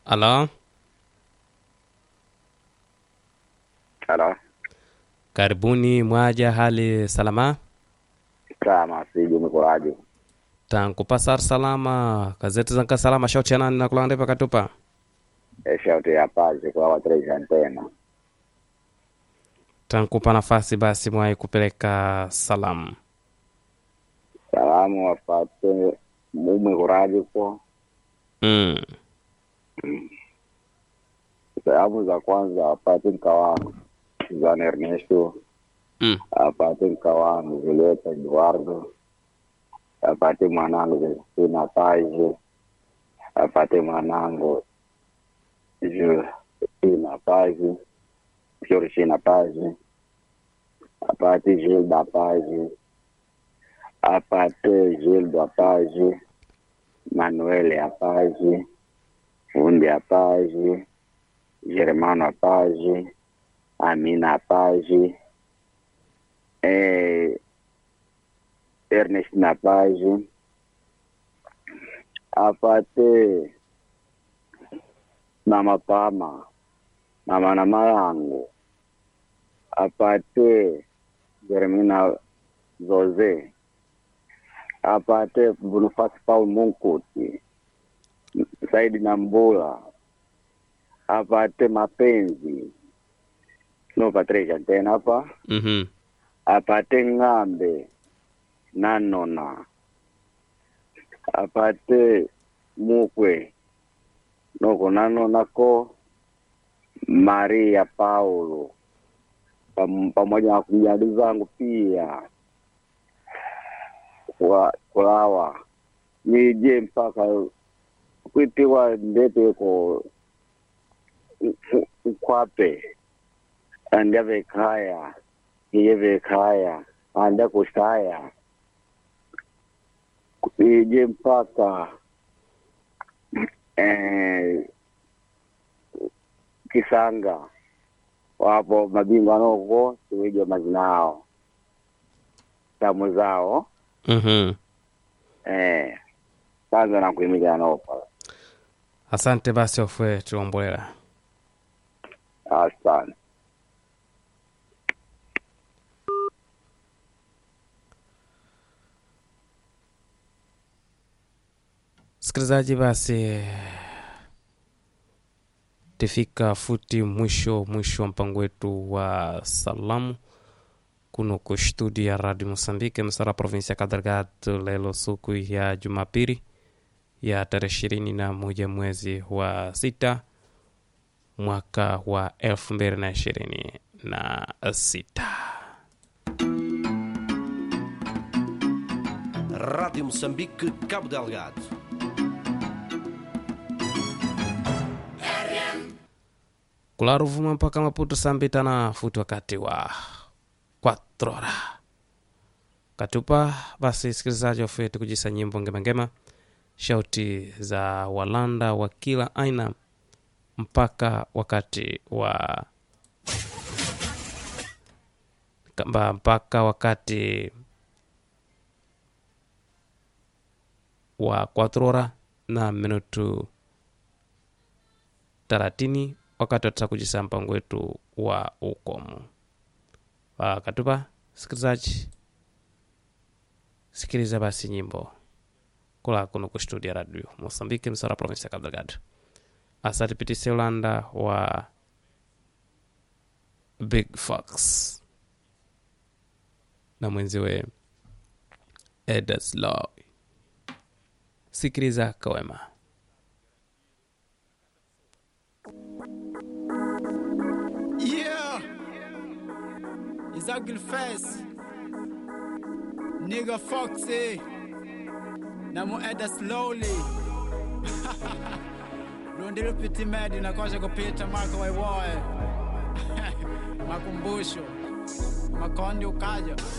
Halo, Halo, karibuni mwaja, hali salama? kama siju mikuraji tankupasar salama gazeti zanka salama shauti yanani nakulanda pakatupa shauti ya pazi kwa watreja antena tankupa nafasi basi mwai kupeleka salamu salamu wapate mumikuraji ko mm. salamu za kwanza wapate mkawangu Suzana Ernesto Mm. apate mkawangu Julieta Eduardo apate mwanangu Justina Paje apate mwanangu Justina Paje Georgina Paje apate Gilda Paje apate Gilda Paje Manuel Apaje Fundi Apaje Germano Apaje Amina Apaje eh, Ernest Napaji apate Mama Pama Mama na Malango apate Jeremina Zoze apate Bonifasi Paul Munkuti Saidi Nambula apate Mapenzi no Patricia tena hapa mm-hmm. apate ng'ambe nanona apate mukwe noko nanonako maria paulo pam- pamoja na kumjadi zangu pia kwa kulawa nije mpaka kwitiwa ndeteko ukwape andavekaya iyevekaya anda kushaya ije mpaka eh, kisanga wapo mabingwa noko tuwijwa mazina ao tamu zao Mm-hmm. eh, kwanza nakuimilia nopa asante basi ofwe tuombwela asante msikilizaji basi tifika futi mwisho mwisho wa mpango wetu wa salamu kuno ku studio ya radio mosambike msara provinsi ya kadargado lelo siku ya jumapili ya tarehe ishirini na moja mwezi wa sita mwaka wa elfu mbili na ishirini na sita Rádio Moçambique, Cabo Delgado. kularo vuma mpaka maputo sambita na futi wakati wa kwatrora katupa basi sikilizaji wafeti kujisa nyimbo ngemangema shauti za walanda wa kila aina mpaka wakati wa kamba mpaka wakati wa kwatrora na minutu taratini wakati watata kujisa mpango wetu wa ukomu wakatupa sikilizaji sikiliza basi nyimbo kula kuno kustudia radio mosambike msara provinsi ya cabo delgado asatipitise ulanda wa big fox na mwenziwe edeslow sikiliza kawema Yeah, it's ugly face. Nigga Foxy. Namo Eda slowly. Lundilo piti medi na kosha kupita mako waiwoe. Makumbusho. Makondi ukaja.